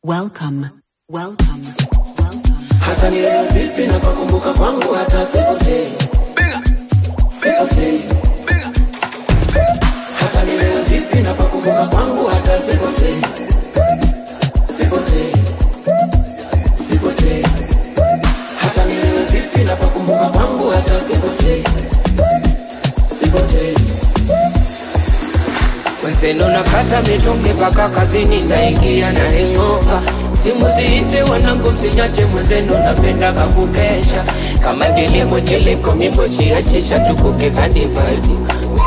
Welcome, welcome, welcome. hata nilewe vipi na pakumbuka kwangu hata sipotei sipotei hata nilewe vipi na pakumbuka kwangu hata sipotei sipotei sipotei hata nilewe vipi na pakumbuka kwangu hata sipotei sipotei Weseno nakata mitungi paka kazini naingia na hangover simu ziite wanangu msinyache mwenzenu napendaga kukesha kama kilimo chiliko mimbo chiachisha tukukizani vibe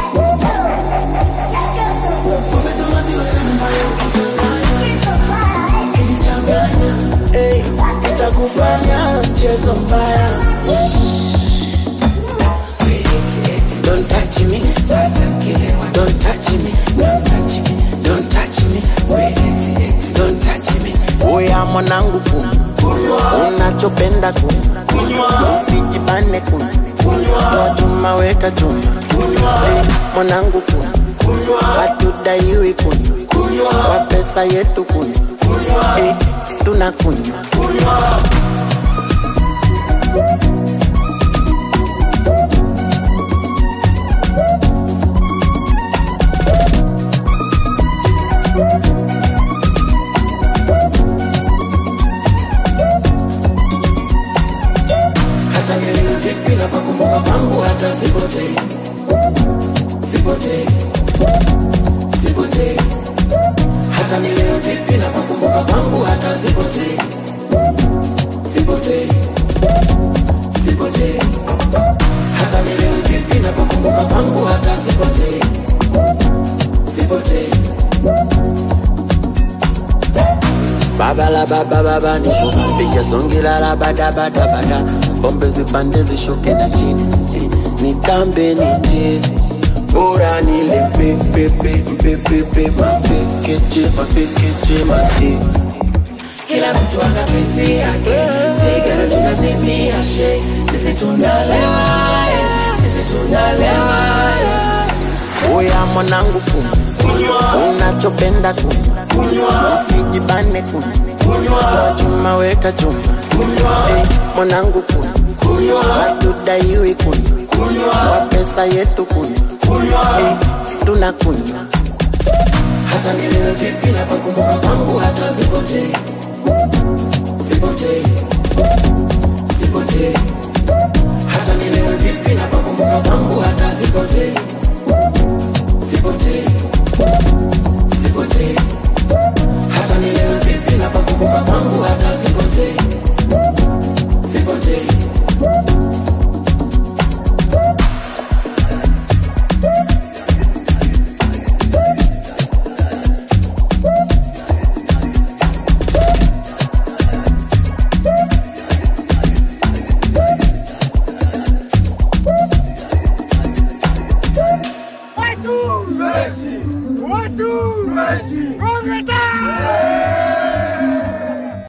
Hey, itakufanya mchezo mbaya Don't touch me, don't touch me, don't touch me, don't touch me, don't touch me. Oya mwanangu kunywa, unachopenda kunywa, usijibane kunywa, toa chuma weka chuma, hey, mwanangu kunywa, hatudaiwi kunywa, kwa pesa yetu kunywa, hey, tunakunywa hata nielewe vipi na pakumbuka kwangu hata sipotei sipotei sipotei hata nielewe vipi na pakumbuka kwangu hata sipotei sipotei sipotei hata nielewe vipi na pakumbuka kwangu hata sipotei sipotei Baba la baba baba nipo piga songi la la bada bada bada pombe zipande zishuke na chini eh, nitambe nicheze bora nile pepe pepe pepe mapekeche mapekeche mate kila mtu ana pesi yake sigara tunazimia she sisi tunalewa eh, sisi tunalewa eh. oya mwanangu kunywa unachopenda kunywa usijibane kunywa toa chuma weka chuma hey, mwanangu kunywa hatudaiwi kunywa kwa pesa yetu kunywa hey, tunakunywa hata nilewe vipi na pakumbuka kwangu hata sipotei sipotei sipotei hata nilewe vipi na pakumbuka kwangu hata sipotei sipotei sipotei hata nilewe vipi na pakumbuka kwangu hata sipotei sipotei Watu! Watu!